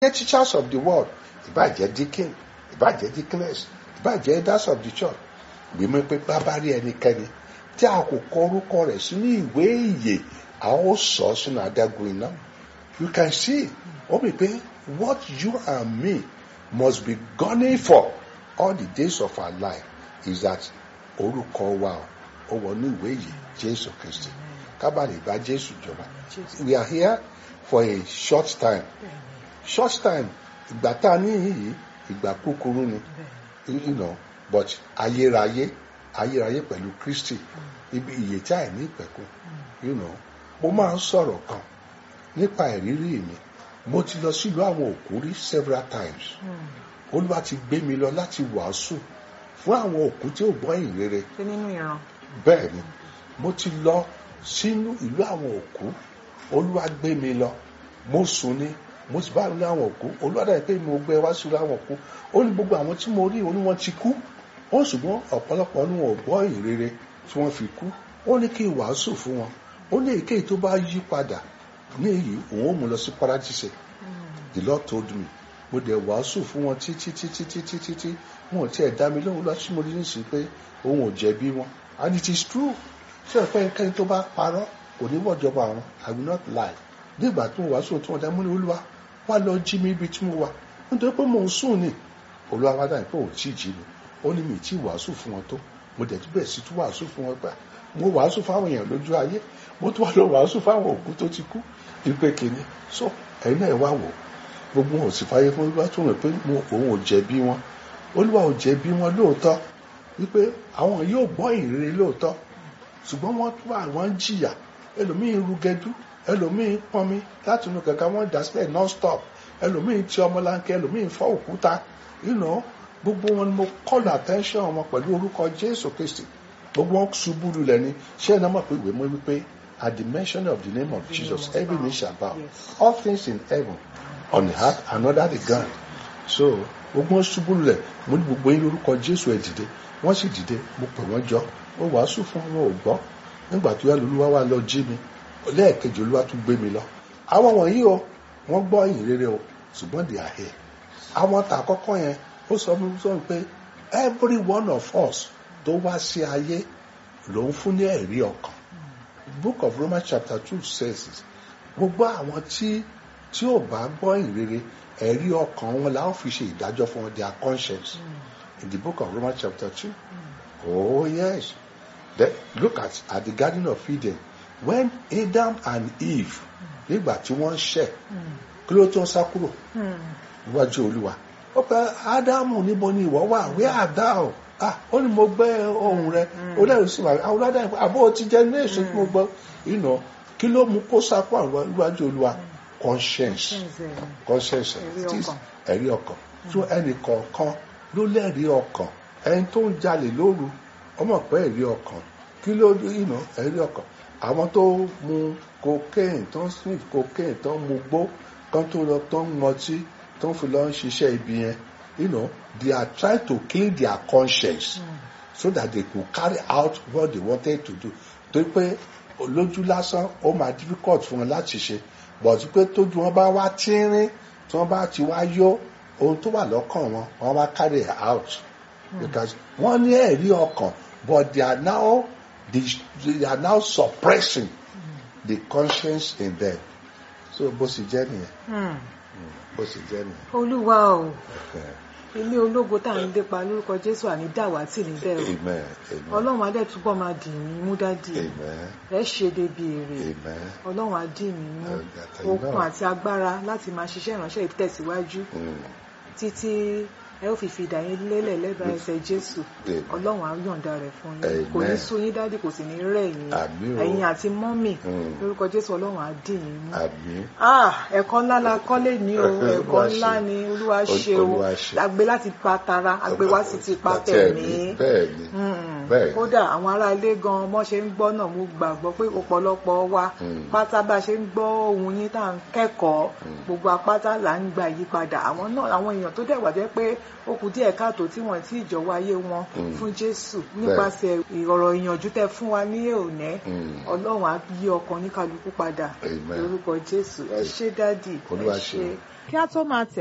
jẹ́ teachers of the world ìbá jẹ́ deacon ìbá jẹ́ deaconess ìbá jẹ́ elders of the church gbìmọ̀ pé bàbá rí ẹnikẹ́ni tí a kò kọ orúkọ rẹ̀ sínú ìwé ìyè a ó sọ ọ́ sínú adágún iná you can see ó mi pé what you and me must be gunning for all the days of our life is that orúkọ wa ó wọ ní ìwé ìyè Jésù Kristi kábàlì bá Jésù jọba we are here for a short time short time ìgbà tá a ní yìí ìgbà kúkúrú ni you know but ayérayé ayérayé pẹ̀lú Kristi ibi ìyè tí àìní ìpẹ̀kun you know mo máa ń sọ̀rọ̀ kan nípa ìrírí mi mo ti lọ sílùú àwọn òkú rí several times olúwa ti gbé mi lọ láti wàásù fún àwọn òkú tí ò gbọ́ ìrere ṣé nínú ìran bẹ́ẹ̀ ni mo ti lọ sínú ìlú àwọn òkú olúwa gbé mi lọ mo sùn ni mo sì bá ní àwọn òkú olúwa dàbí pé mo gbé wá sílùú àwọn òkú ó ní gbogbo àwọn tí mo rí ó ní wọ́n ti kú wọ́n ṣùgbọ́n ọ̀pọ̀lọpọ̀ ní wọn ò gbọ́ ìrere tí wọ́n fi kú ó ní kí n wàásù fún wọn ó ní èyíkéyìí tó bá yí padà ní èyí òun ó mú lọ sí paradise the lord told me mo dẹ̀ wàásù fún wọn títí títí títí títí wọn ò tiẹ̀ dá mi lóhùn lọ sí mo rí nísìsiyìí pé òun ò jẹ̀bi wọn and it is true ṣé ọ̀pẹ́ ẹnikẹ́ni tó bá parọ́ kò ní wọ́jọba àwọn i will not lie nígbà tó wàásù tí wọ́n dá mú ní olúwa wá lọ jí mi ibi tí mo wà nítorí pé mò ń sùn ni olúwa wá dáhùn pé òun tí ì jí mi ó ní mi tí wàásù fún wọn tó mo dẹ̀ tún bẹ̀rẹ̀ sí tún wàásù fún wọn gbà mo wàásù fáwọn èèyàn lójú ayé mo tún wà lọ wàásù fáwọn òkú tó ti kú ìpè kìíní so ẹ̀yin náà wá wò gbogbo wọn ò sì fàyè fún olúwa tó rìn pé òun ò jẹ̀bi wọn olúwa ò jẹ̀bi wọn lóòótọ́ wípé àwọn yóò gbọ́ ìrere lóòótọ́ ṣùgbọ́n wọ́n tún àwọn ń jìyà ẹlòmíín rúgẹdú ẹlòmíín pọnmi láti inú kẹ̀kẹ́ wọ́n dà sílẹ̀ non stop ẹlòmíín tí ọmọlanke ẹlòmíín fọ́ òkúta you know gbogbo wọn ni mo call attention wọn pẹ̀lú orúkọ Jésù Kristi gbogbo wọn ṣubú lulẹ̀ ni ṣé ẹ̀nà mọ̀ pé ìwé mọ́ wípé at the mention of the name of Jesus every knee shall bow all things in heaven on the earth and under the ground so gbogbo wọn ṣubú lulẹ̀ mo ní gbogbo yín lórúkọ Jésù ẹ̀ dìde wọ́n sì dìde mo pè wọ́n jọ ó wàásù fún wọn ò gbọ́ nígbà tó yá lolúwa wá lọ jí mi lẹ́ẹ̀kejì olúwa tún gbé mi lọ àwọn wọ̀nyí o wọ́n gbọ́ ìyìn rere o ṣùgbọ́n they are here àwọn tà àkọ́kọ́ yẹn ó sọ mi sọ pé every one of us tó wá sí ayé ló ń fún ní ẹ̀rí ọkàn book of Romans chapter two says it gbogbo àwọn tí tí ò bá gbọ́ ìrere ẹ̀rí ọkàn wọn la ó fi ṣe ìdájọ́ fún wọn their conscience in the book of Romans chapter two oh yes then look at at the garden of Eden when Adam and Eve nígbà tí wọ́n ṣẹ̀ kí ló tó ń sá kúrò níwájú Olúwa ó pẹ́ Ádámù níbo ni ìwọ wà where art thou ah ó ní mo gbẹ́ ohùn rẹ ó lẹ́rù sí wa àwọn ọlọ́dà ìpè àbó ti jẹ́ ní èso tí mo gbọ́ ìnà kí ló mú kó sá kúrò níwájú Olúwa conscience conscience ẹ̀rí ọkàn tó ẹnì kọ̀ọ̀kan ló lẹ́rìí ọkàn ẹni tó ń jalè lóru ọmọ pé ẹ̀rí ọkàn kí ló ìnà ẹ̀rí ọkàn àwọn tó mu cocaine tó ń sniff cocaine tó ń mu gbó kan tó lọ tó ń mọtí tó ń fi lọ ń ṣiṣẹ́ ibi yẹn you know they are trying to clean their conscience mm. so that they could carry out what they wanted to do torí pé lójú lásán ó máa difficult fún wọn láti ṣe but pé tójú wọn bá wá tínrín tí wọn bá ti wá yó ohun tó wà lọ́kàn wọn wọn wá carry it out mm. because wọ́n ní ẹ̀rí ọkàn but they are now they, they are now suppressing mm. the conscience in them so bó sì jẹ́ nìyẹn bó sì jẹ́ nìyẹn. olúwa o ilé ológo tá à ń lépa lórúkọ jésù àní dàwátì níbẹ̀ o amen amen ọlọ́run adé túbọ̀ máa dì mí mú dádì amen ẹ ṣe débi èrè amen ọlọ́run á dì mí mú Àtẹ̀yìn okun náà. àti agbára láti máa ṣiṣẹ́ ìránṣẹ́ ìtẹ̀síwájú Mm. títí ẹ ó fi fìdá yín lélẹ̀ lẹ́bàá ẹsẹ̀ jésù Amen. ọlọ́run á yọ̀ǹda rẹ̀ fún yín kò ní Amen. sú yín dádì kò sì ní rẹ̀ yín Àmín o. ẹ̀yin àti mọ́mì Mm. lórúkọ jésù ọlọ́run á dì yín mú àmín ah ẹ̀kọ́ ńlá la kọ́lé ní o Olúwa ẹ̀kọ́ ṣe. ńlá ni olúwa ṣe o Olúwa ṣe. àgbẹ̀ láti pa tara àgbẹ̀ wá sí ti pa tẹ̀mí bẹ́ẹ̀ ni Mm. bẹ́ẹ̀ kódà àwọn ará ilé gan ọmọ ṣe ń gbọ́ náà mo gbàgbọ́ pé ọ̀pọ̀lọpọ̀ wa Mm. pátá bá a ṣe ń gbọ́ ohun yín tá à ń kẹ́kọ̀ọ́ gbogbo apátá là ń gba ìyípadà àwọn náà àwọn èèyàn tó dẹ̀ wà jẹ́ pé ó kù díẹ̀ káàtó tí wọ́n ti ìjọwọ́ ayé wọn Mm. fún jésù nípasẹ̀ ìrọ̀rọ̀ ìyànjú tẹ fún wa ní òní Mm. ọlọ́run á yí ọkàn oníkálukú padà Amen. lórúkọ jésù ẹ ṣé dádì ẹ Olúwa ṣé ṣeun. kí á tó máa tẹ̀